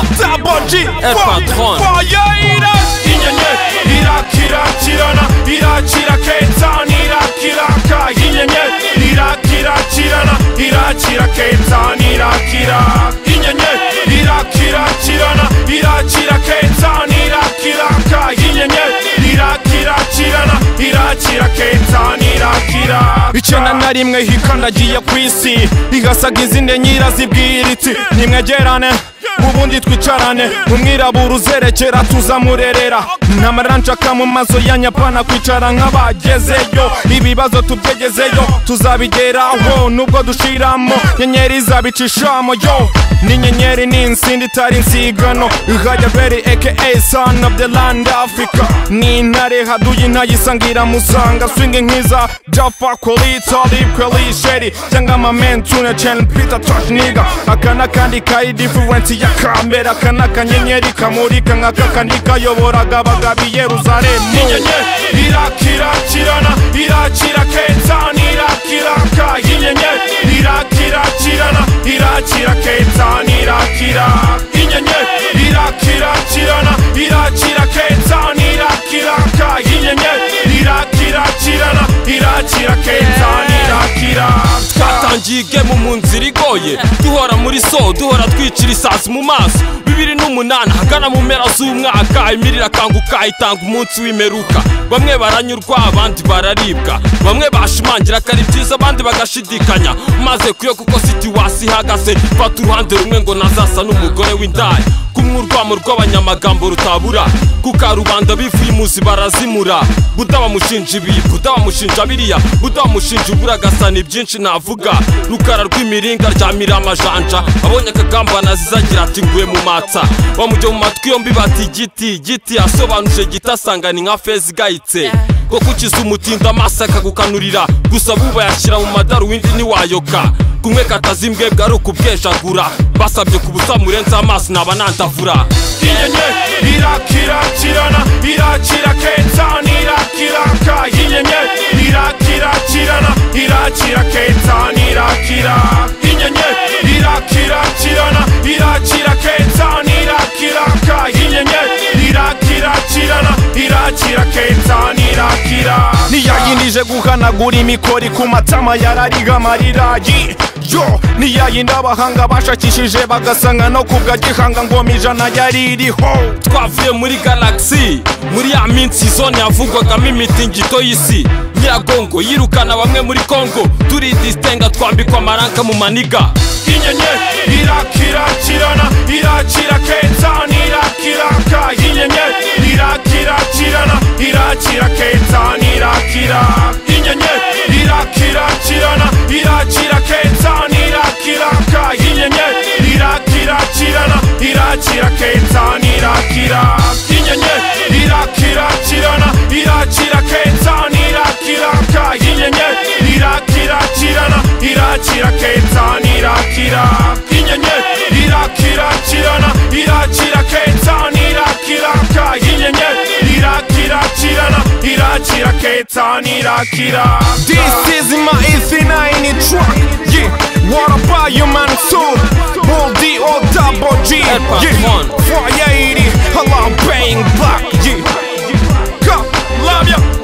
Koji El patron. Foyeira Inyenye Irakirakirana Irakira Kenzan Irakiraka Inyenye Irakirakirana Irakira Kenzan Irakira Inyenye Irakirakirana Irakira Kenzan Irakiraka Inyenye Irakirakirana Irakira Kenzan Irakira icyenda na rimwe hikandagiye ku isi igasaga izindi nyirazibwira iti nimwegerane ubundi twicarane umwirabura uzerekera tuzamurerera n'amarira nshaka mu maso ya nyapana kwicara nk'abagezeyo ibibazo tubyegezeyo tuzabigeraho nubwo dushiramo nyenyeri izabicishamo yo ni nyenyeri ni insindi itari insigano ihajya beri aka son of the land africa ni intare haduye intayisangira musanga swingi nkiza jafa kolitsa lipwe lisheri cyangwa amamentune cen pita toshniga aka n'akandi ka idifurensi ya kambere aka n'akanyenyeri kamurika nk'aka kandi kayoboraga abagabo i yeruzalemu inyenye irakirakirana irakira kenzan irakiraka inyenye irakirakirana irakira kenzan irakira inyenye irakirakirana irakira kenzan irakiraka inyenye irakirakirana irakira kenzan irakira twatangiye igemu mu nzira igoye duhora muri so duhora twicira isazi mu maso bibiri n'umunani ahagana mu mpera z'umwaka imiri irakanguka itanga umunsi w'imperuka bamwe baranyurwa abandi bararibwa bamwe bashimangira ko ari byiza abandi bagashidikanya maze kuyo kuko situwasi ihagaze fata uruhande rumwe ngo nazasa n'umugore w'indaya kumwurwamo rw'abanyamagambo rutabura kuka rubanda bivuye imuzi barazimura buda bamushinja ibi buda bamushinja biriya buda bamushinja ubura agasana ibyinshi navuga rukara rw'imiringa ryamira amajanja abonye akagamba nazizagira ati nguye mu matsa bamujya mu matwi yombi bati igiti igiti asobanuje giti asanga ni nka feza igayitse ko kukiza umutinda amaso akagukanurira gusa buba yashyira mu madaruwindi ntiwayoka kumwe kataza imbwebwe ari ukubwejagura basabye ku busa murenze amaso naba nandavura inyenye irakirakirana irakira kenzan irakiraka inyenye irakirakirana irakira kenzan irakira inyenye irakirakirana irakira kenzan irakiraka inyenye irakirakirana irakira kenzan irakira ntiyayindije guhanagura imikori ku matama yarariga amarira Yi, yo niyayindi abahanga bashakishije bagasanga no kubwa gihanga ngoma ijana yari iriho twavuye muri galagisi muri ya minsi zone yavugwagamo imitingito y'isi nyiragongo yirukana bamwe muri kongo turidisitenga twambikwa amaranka mu maniga inyenye irakirakirana irakira kenzan irakiraka inyenye irakirakirana irakira kenzan irakira inyenye irakirakirana irakira kenzan irakiraka inyenye irakirakirana irakira kenzan irakira inyenye irakirakirana irakira kenzan irakiraka inyenye irakirakirana irakira kenzan irakira inyenye irakirakirana irakira kenzan irakiraka inyenye irakirakirana irakira kenzan irakira This is my E39 truck. Yeah, what about you, man? So, all D or double G. Yeah, fire 80, alarm bang black. Yeah, come, love ya.